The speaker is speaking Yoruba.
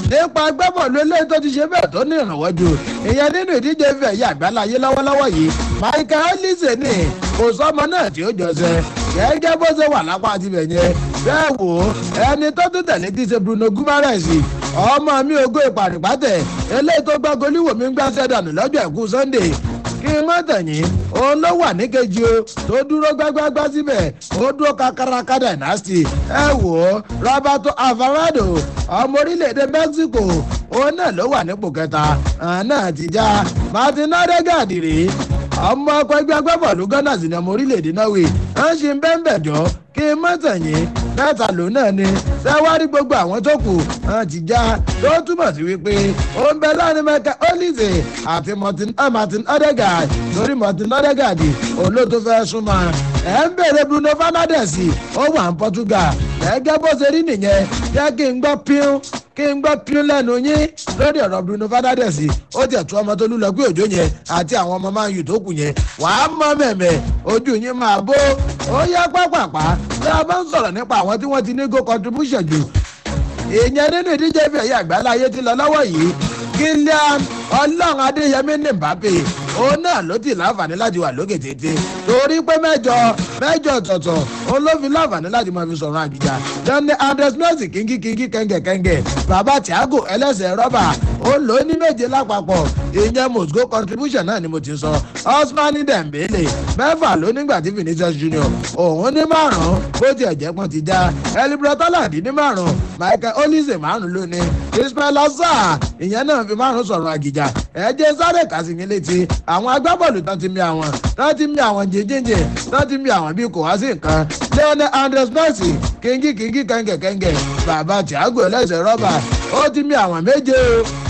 nípa agbábọ́ọ̀lù eléyìí tó ti ṣe bẹ́ẹ̀ tó ní ìrànwọ́ jù ìyẹn nínú ìdíje ìfẹ́ yìí àgbáláyé lọ́wọ́lọ́wọ́ yìí michael olise ní kò sọ́mọ náà tí ó jọṣẹ́ gẹ́gẹ́ bó ṣe wà lápá tibẹ̀ yẹn bẹ́ẹ̀ wò ó ẹni tó tún tẹ̀lé ti ṣe bruno gumares ọmọ mi ògo ìpàdìpátẹ̀ eléyìí tó gbá goliwoo mi ń gbá sẹ́dánù lọ́jọ́ ẹ̀kú sunday kí n má tẹ̀yìn òun ló wà níkejì o tó dúró gbágbágbá síbẹ̀ ó dúró kakaraka dynasty ẹ wò ó roberto alvarado ọmọ orílẹ̀-èdè mexico òun náà ló wà nípò kẹta náà ti já martin odegaard rèé ọmọ ọkọ ẹgbẹ́ agbábọ̀ọ̀lù ghana sì ni ọmọ orílẹ̀-èdè norway wọ́n ṣe ń bẹ́ẹ̀ bẹ̀ jọ kí n má tẹ̀yìn mẹ́ta ló náà ni sẹ́wárí gbogbo àwọn tó kù hàn ti já tó túmọ̀ sí wípé ó ń bẹ láàrin mẹ́ka olise àti martin odegaard lórí martin odegaard olóòtú fẹ́ súnmọ́ ẹ̀ ń bèrè bruno fernandes ó wà ní portugal gẹ́gẹ́ bó ṣe rí nìyẹn jẹ́ kí n gbọ́ píún kí n gbọ́ píún lẹ́nu yín lórí ọ̀rọ̀ bruno fernandes ó tiẹ̀ tú ọmọ tó lù lọ pé òjò yẹn àti àwọn ọmọ máa ń yù tó kù yẹn wàá mọ mẹ̀mẹ̀ ojú yín máa bó ó yá pápápá tá a bá ń sọ̀rọ̀ nípa àwọn tí wọ́n ti ní go contribution jù ìyẹn nínú ìdíje ìfẹ́ yìí àgbáláyé ti lọ lọ́wọ́ yìí gillian ọlọ́run adéyẹmí ní mbappe òun náà ló ti láǹfààní láti wà lókè tètè torí pé mẹ́jọ mẹ́jọ ọ̀tọ̀ọ̀tọ̀ òun ló fi láǹfààní láti máa fi sọ̀rọ̀ àgìjà jọ́ni andres messi kíngí kíngí kẹ́ngẹ̀kẹ́ngẹ̀ bàbá thiago ẹlẹ́sẹ̀ rọ́bà ó lò ó ní méje lápapọ̀ ìyẹn moscow contribution náà ni mo ti sọ osmani dembele mẹ́fà ló nígbà tí vinicius junior òun ní márùn-ún bó tiẹ̀ jẹ́ pọ́n ti já elibrotaladi ní márùn-ún michael olise márùn-ún lónìí ismail azar ìyẹn náà fi márùn-ún sọ̀rọ̀ àgìjà ẹ̀jẹ̀ sáré kàsìmí létí àwọn agbábọ́ọ̀lù tán ti mi àwọn tán ti mi àwọn jẹjẹjẹ tán ti mi àwọn bíi kò wá sí nǹkan leonel andres messi kíngí kíngí kẹ́ngẹ̀kẹ́ngẹ̀ bàbá thiago ẹlẹ́sẹ̀ rọ́bà ó ti mi àwọn méje o.